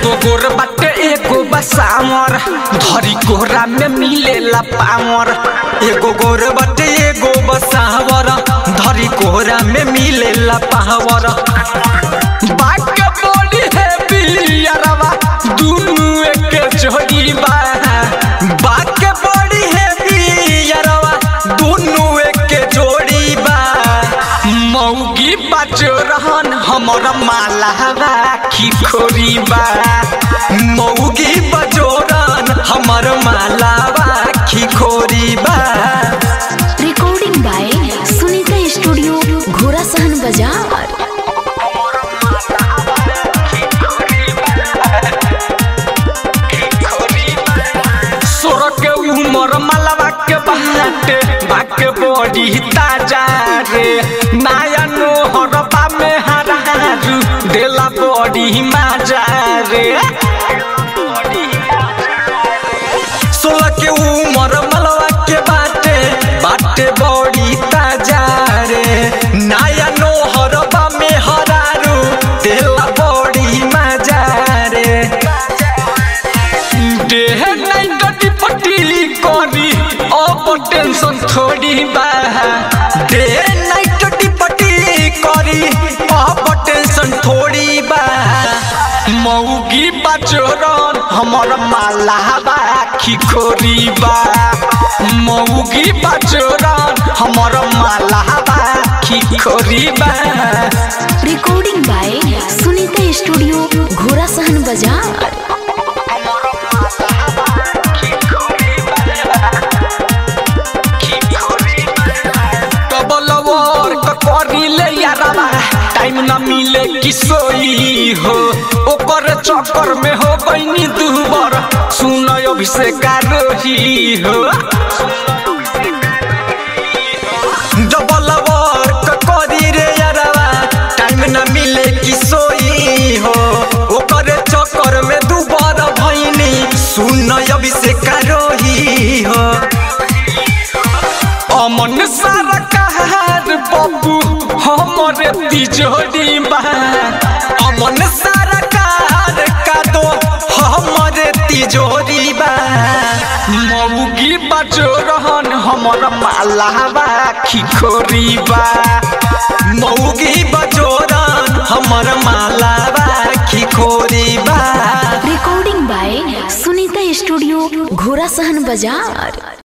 एगो गोर बाटे एगो बसामर धरी कोहरा में मिलेला पामर एगो गोर बाटे एगो बसावर धरी कोहरा में मिलेला पावर बात के बोली है बिलियरवा दुनु एक जोड़ी बा बात के बोली है बिलियरवा दुनु एक जोड़ी बा मौगी बाजो रहन हमर मालावा खिखोरी बा मौगी बाजो रहन हमर मालावा खिखोरी बा रिकॉर्डिंग बाय सुनीता स्टूडियो घोड़ा सहन बाजार सोर के उमर मालावा के बाटे बाके बड़ी ताजा रे नाया नोहर बा में हरारू देला बड़ी माजा रे सोलह के उमर मलवा के बाटे बाटे बड़ी ताजा रे नाया नोहर बा में हरारू देला बड़ी माजा रे देह नहीं गटी पटी करी अब टेंशन थोड़ी बा देह नहीं गटी पटी करी अब टेंशन थोड़ी बा मौगी बचोरन हमर मालावा खिखोरी बा मौगी बचोरन हमर मालावा खिखोरी बा रिकॉर्डिंग बाय सुनीता स्टूडियो घोड़ा सहन बाजार डबल वर्क करिले यारबा टाइम न मिले किसोई हो ओकर चक्कर में हो बनी दुबर सुन अभिषेक रोही हो डबल वर्क करी रे यारबा टाइम न मिले किसोई हो ओकर चक्कर में दुबर भइनी सुन अभिषेक रोही हो अमन सारा कहार बबू हमरे तिजोरी बा अमन सारा कहार का दो हमरे तिजोरी बा मौगी बजो रहन हमर मालावा खिखोरी बा मौगी बजो रहन हमर मालावा खिखोरी बा रिकॉर्डिंग बाय सुनीता स्टूडियो घोड़ा सहन बाजार